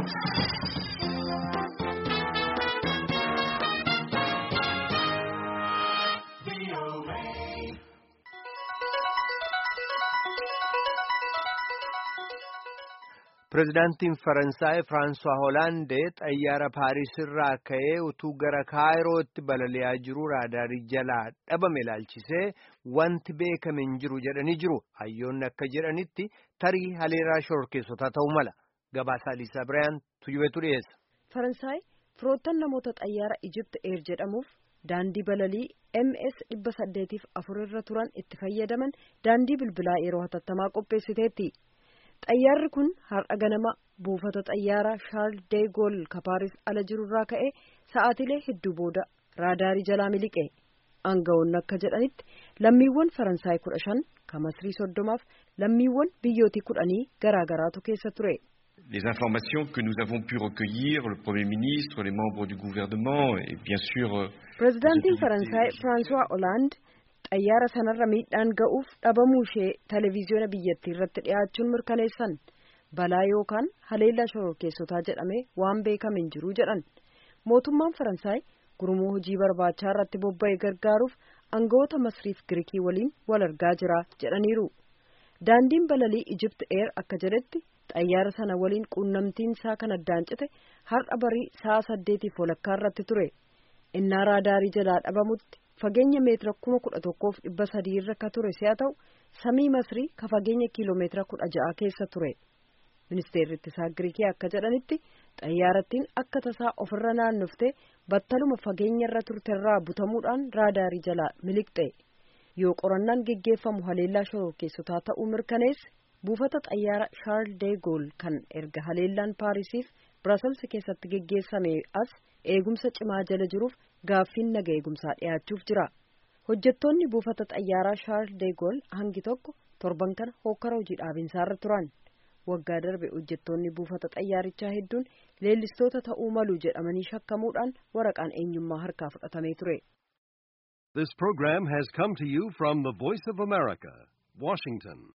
Pireezidaantiin Faransaay Firaansuwaa Hoolaandee xayyaara Paariis irraa ka'ee utuu gara Kaayirootti balali'aa jiru raadaarii jalaa dhabame ilaalchisee wanti beekame hin jiru jedhanii jiru. Hayyoonni akka jedhanitti tarii haleellaa shororkeessotaa ta'uu mala. Gabaasaa Liisaa Birayaan Tuyyeetu dhiyeessa. Faransaay firoottan namoota xayyaara Ijipti Eer jedhamuuf daandii balalii MS dhibba saddeetiif afur irra turan itti fayyadaman daandii bilbilaa yeroo hatattamaa qopheessiteetti. Xayyaarri kun har'a ganama buufata xayyaaraa Shaarl de Gaulle ka Paaris ala jirurraa ka'ee sa'aatilee hedduu booda raadaarii jalaa miliqe. Aangawoonni akka jedhanitti lammiiwwan Faransaay kudha shan ka Masrii soddomaaf lammiiwwan biyyootii kudhanii garaa garaatu keessa ture. Les informations que nous avons pu recueillir, le Premier ministre, les membres du gouvernement et bien sûr. Pireezidaantiin Faransaay Firaansuwaa Hoolaand xayyaara sanarra miidhaan ga'uuf dhabamuu ishee televiziyoona biyyattii irratti dhiyaachuun mirkaneessan balaa yookaan haleellaa shororkeessotaa jedhamee waan beekame hin jiru jedhan mootummaan faransaay gurmuu hojii barbaachaa irratti bobba'e gargaaruuf aangawoota masriif girikii waliin wal argaa jira jedhaniiru daandiin balalii ijipt eer akka jedhetti xayyaara sana waliin quunnamtiin isaa kan addaan cite har'a barii sa'a saddeetiif walakkaa irratti ture innaa raadaarii jalaa dhabamutti fageenya meetira kuma kudha tokkoof dhibba sadii irra ka ture si'a ta'u samii masrii ka fageenya kiiloomeetira kudha ja'a keessa ture ministeerri ittisaa giriikii akka jedhanitti xayyaarattiin akka tasaa ofirra naannoftee battaluma fageenya irra turterraa butamuudhaan raadaarii jalaa miliqxe yoo qorannaan geggeeffamu haleellaa shororkeessotaa ta'uu mirkaneesse buufata xayyaara shaarl de Gaulle kan erga haleellaan paarisiif biraasels keessatti geggeessame as eegumsa cimaa jala jiruuf gaaffiin naga eegumsaa dhiyaachuuf jira hojjettoonni buufata xayyaaraa shaarl de Gaulle hangi tokko torban kana hokkara hojii dhaabinsaarra turan waggaa darbe hojjettoonni buufata xayyaarichaa hedduun leellistoota ta'uu malu jedhamanii shakkamuudhaan waraqaan eenyummaa harkaa fudhatamee ture. This program has come to you from the Voice of America, Washington.